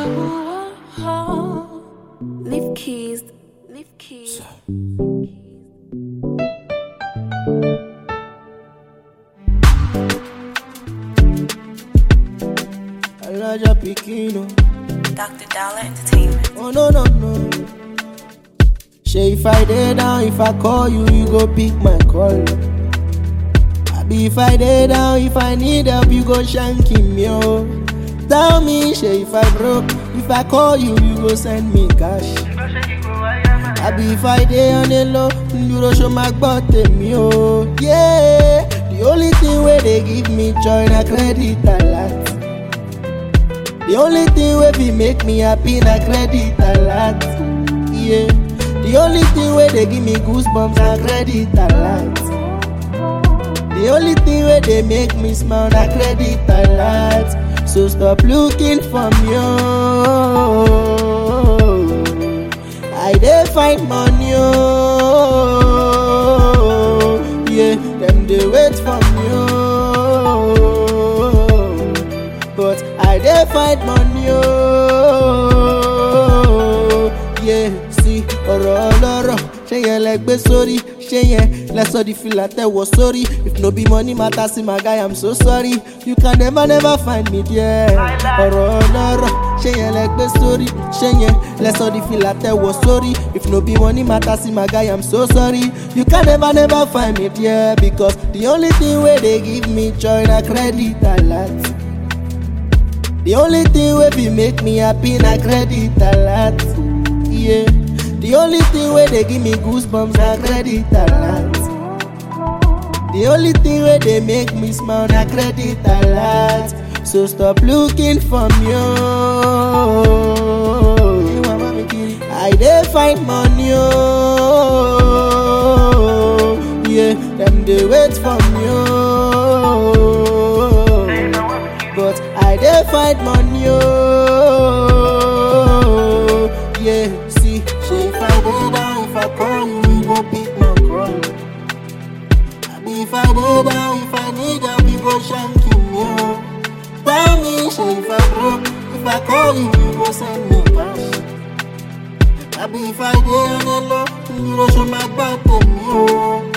Leave keys. Leave keys. Elijah Pikino. Dr. Dollar Entertainment. Oh no no no. Say if I dey down, if I call you, you go pick my call. Abi if I dey down, if I need help, you go shanky me oh. Tell me, say if I broke, if I call you, you go send me cash. Abi if I dey on the low, you go show my butt me oh. Yeah, the only thing where they give me joy na credit alert. The only thing wey fit make me happy na credit alert. Yeah. The only thing wey dey give me goosebumps na credit alert. The only thing wey dey make me smile na credit alert. So stop looking for me. Oh. I dey find money. Oh. Yeah, them dey wait for me. Oh. But I dey find money. Oh. Yeah, see ọ̀rọ̀ ọlọ́rọ̀ ṣé yẹn lẹ gbé sórí ṣé yẹn lẹ sọ di fìlà tẹ̀wọ̀ sórí if no be money matter see my guy i'm so sorry you can never never find me there ọ̀rọ̀ ọlọ́rọ̀ ṣé yẹn lẹ gbé sórí ṣé yẹn lẹ sọ di fìlà tẹ̀wọ̀ sórí if no be money matter see my guy i'm so sorry you can never never find me there because the only thing wey dey give me joy na credit alert. The only thing wey fit make me happy na credit alert. Yeah. The only thing wey dey give me goosebumps na credit alert. The only thing wey dey make me smile na credit alert. So stop looking for me. Oh. I dey find money. Oh. Yeah, them dey wait for me. Oh. But I dey find money. Oh. Yeah, see, say if I dey down, if I call you, you go pick my call. Abi if I dey down, if I need help, you go shanky me. Oh. Tell me, say if I broke, if I call you, you go send me cash. Abi if I dey on the low, you go show my back to me. Oh.